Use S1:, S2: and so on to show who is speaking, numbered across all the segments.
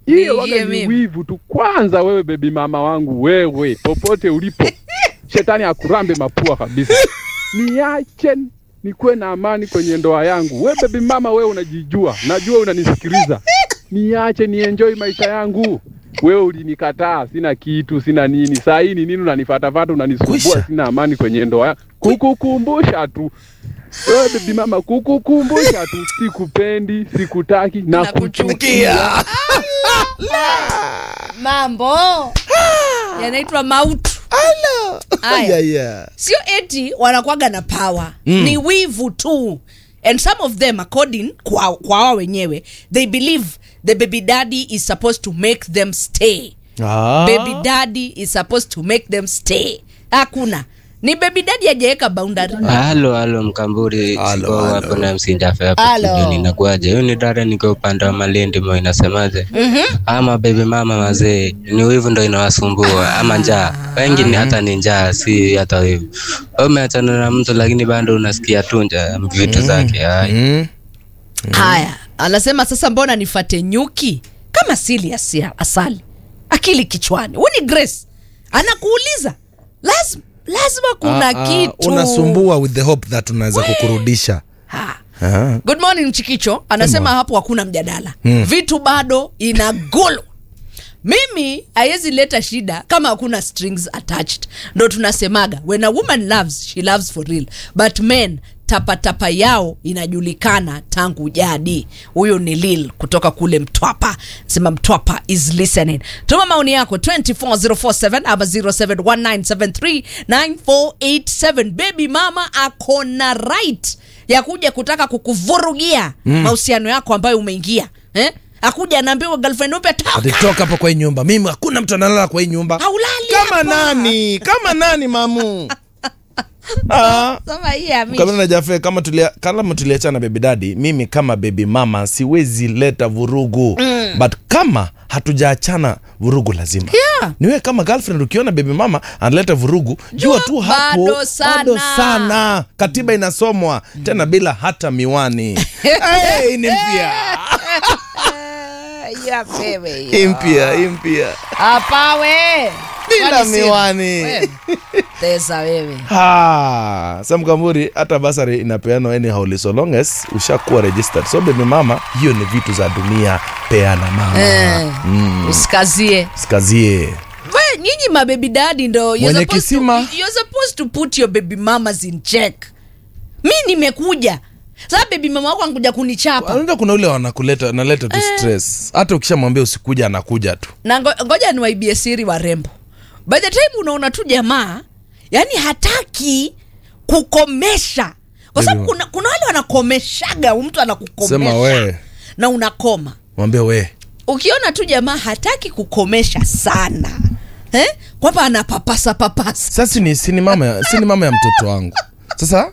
S1: hiyo
S2: Niingie
S1: waga ni
S2: mimi.
S1: wivu tu. Kwanza wewe bebi mama wangu, wewe popote ulipo, shetani akurambe mapua kabisa. Niache nikuwe na amani kwenye ndoa yangu. We bebi mama, wewe unajijua, najua unanisikiliza. Niache nienjoy maisha yangu. Wewe ulinikataa, sina kitu, sina nini. Saa hii ni nini unanifatafata, unanisumbua,
S3: Kwisha.
S1: sina amani kwenye ndoa yangu. Kukukumbusha tu wewe bebi mama, kukukumbusha tu, sikupendi, sikutaki na kuchukia.
S2: mambo yanaitwa mautu Aya.
S3: yeah, yeah.
S2: sio eti wanakwaga na power mm. ni wivu tu and some of them according kwa kwa wao wenyewe they believe the baby daddy is supposed to make them stay
S3: Ah.
S2: baby daddy is supposed to make them stay hakuna ni baby daddy hajaweka boundary
S4: halo halo mkamburi
S3: Halo,
S4: siko
S3: halo.
S4: hapo na msinjafe hapo
S2: Halo.
S4: studioni inakuaje hiyo ni dada niko upande wa malindi mo inasemaje ama baby mama mazee ni wivu ndo inawasumbua ama njaa wengi ni hata ni njaa si hata wivu Wewe umeachana na mtu lakini bado unasikia tu njaa vitu zake Ai.
S3: Mm.
S2: haya anasema sasa mbona nifate nyuki kama sili asia, asali akili kichwani huu ni grace anakuuliza lazima, lazima kuna
S3: Ah, ah,
S2: kitu
S3: unasumbua with the hope that unaweza kukurudisha
S2: ha.
S3: Ah.
S2: good morning mchikicho anasema hapo hakuna mjadala
S3: Mm.
S2: vitu bado inagolo mimi haiwezi leta shida kama hakuna strings attached ndo tunasemaga when a woman loves she loves for real but men tapatapa yao inajulikana tangu jadi huyu ni lil kutoka kule mtwapa sema mtwapa is listening tuma maoni yako 24047 ama 0719739487 baby mama akona right ya kuja kutaka kukuvurugia mahusiano yako ambayo umeingia eh? akuja anaambiwa girlfriend upya toka
S3: atitoka hapo kwa hii nyumba mimi hakuna mtu analala kwa hii nyumba
S2: haulali
S3: kama
S2: hapa.
S3: nani kama nani mamu ah.
S2: Sema hii ya
S3: Kabla
S2: Mish.
S3: na Jafe, kama tulia, kama tuliachana baby daddy, mimi kama baby mama siwezi leta vurugu mm. but kama hatujaachana vurugu lazima
S2: Yeah.
S3: niwe kama girlfriend ukiona baby mama analeta vurugu jua,
S2: Jua
S3: tu hapo
S2: bado sana.
S3: bado sana katiba inasomwa tena bila hata miwani hey, ni mpya
S2: Eh, ya pewe hiyo.
S3: hii mpya hii mpya
S2: hapa we
S3: bila
S2: Kwani si-
S3: miwani
S2: Wewe. tesa wewe
S3: Ah, Sam Kamburi hata basari inapeanwa anyhow so long as ushakuwa registered. So baby mama, hiyo ni vitu za dunia, peana mama.
S2: Eh,
S3: Mm,
S2: usikazie
S3: sikazie.
S2: we nyinyi mababy dadi ndo you're
S3: Mwenye
S2: supposed
S3: kisima.
S2: to, you're supposed to put your baby mamas in check mi nimekuja sasa baby mama wako anakuja kunichapa
S3: Unaenda kuna ule wanakuleta analeta tu stress. Hata ukishamwambia usikuja anakuja tu.
S2: na ngo- ngoja niwaibie siri warembo by the time unaona tu jamaa yani hataki kukomesha kwa sababu
S3: Baby
S2: kuna, kuna wale wanakomeshaga mtu
S3: Sema
S2: anakukomesha
S3: we,
S2: na unakoma
S3: mwambie we.
S2: ukiona tu jamaa hataki kukomesha sana eh? kwamba anapapasa papasa
S3: Sasa ni si ni mama ya, si ni mama ya mtoto wangu. Sasa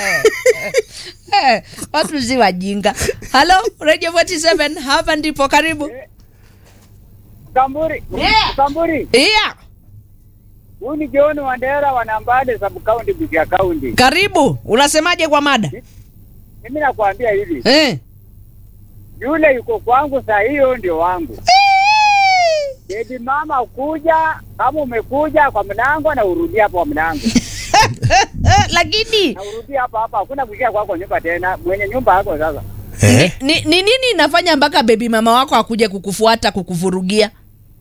S2: eh, watu si wajinga halo radio 47 hapa ndipo karibu
S5: Kamburi.
S2: Yeah.
S5: Kamburi.
S2: yeah.
S5: Huyu ni John Wandera wa Nambale sub county Busia county.
S2: karibu unasemaje kwa mada
S5: Mimi nakwambia hivi,
S2: eh.
S5: yule yuko kwangu saa hiyo ndio wangu. Baby mama ukuja, kama umekuja kwa mlango na urudi hapo kwa mlango.
S2: Eh, lakini
S5: Na urudi hapa hapa, hakuna kuingia kwako nyumba tena. Mwenye nyumba yako sasa.
S3: eh,
S2: ni, ni nini inafanya mpaka bebi mama wako akuja kukufuata kukuvurugia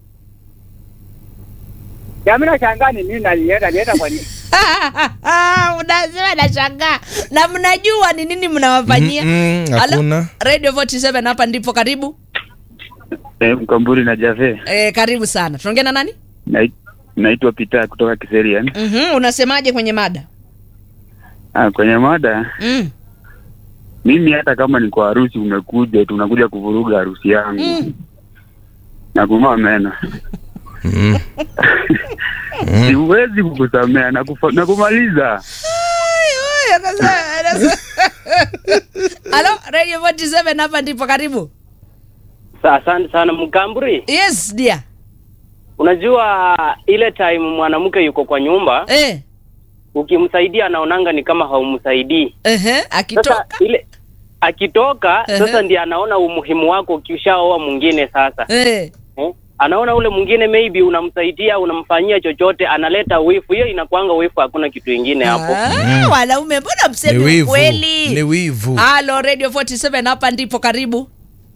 S5: Ya mimi nashangaa ni nini alienda, alienda kwa nini?
S2: unasema nashangaa na mnajua ni nini mnawafanyia
S3: Mm, mm,
S2: Halo?
S3: hakuna.
S2: radio 47 hapa ndipo karibu
S6: Eh, Mkamburi na Jave.
S2: eh, karibu sana tunaongea na nani
S6: Nai- Naitwa Peter kutoka Kiserian.
S2: mm-hmm. unasemaje kwenye mada
S6: Ah, kwenye mada,
S2: mm.
S6: mimi hata kama ni kwa harusi umekuja tu unakuja kuvuruga harusi yangu
S2: Mm.
S6: na kung'oa meno
S3: Mm.
S6: siwezi kukusamea na, kufa, na kumaliza.
S2: halo radio 47 hapa ndipo karibu
S7: Asante sana Mkamburi.
S2: yes dear
S7: Unajua ile time mwanamke yuko kwa nyumba,
S2: eh.
S7: ukimsaidia anaonanga ni kama haumsaidii.
S2: Ehe,
S7: Sasa
S2: akitoka
S7: ile akitoka
S2: Ehe.
S7: sasa ndiye anaona umuhimu wako ukishaoa mwingine sasa
S2: Eh.
S7: eh? anaona ule mwingine maybe unamsaidia unamfanyia chochote analeta wifu hiyo inakwanga wifu hakuna kitu ingine hapo
S2: Ah, wanaume mbona
S3: ni
S2: msemi
S3: wivu
S2: ukweli
S3: ni wivu
S2: halo radio 47 hapa ndipo karibu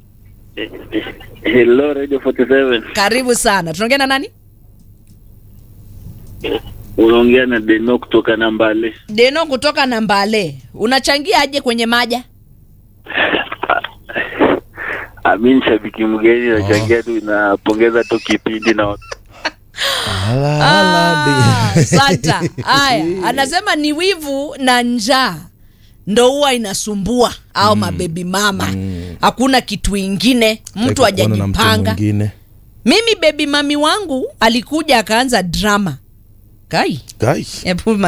S6: Hello Radio 47.
S2: karibu sana tunaongea na nani
S6: Unaongea na Deno kutoka Nambale.
S2: deno kutoka nambale unachangia aje kwenye maja
S6: Amin shabiki mgeni nachangia tu inapongeza tu kipindi na
S3: Ala,
S2: Ah,
S3: ala, di.
S2: santa haya anasema ni wivu na njaa ndo huwa inasumbua au mabebi mama hakuna kitu ingine mtu
S3: Like kuona na mtu
S2: hajajipanga
S3: mwingine.
S2: mimi bebi mami wangu alikuja akaanza drama kai
S3: Guy.
S2: Hebu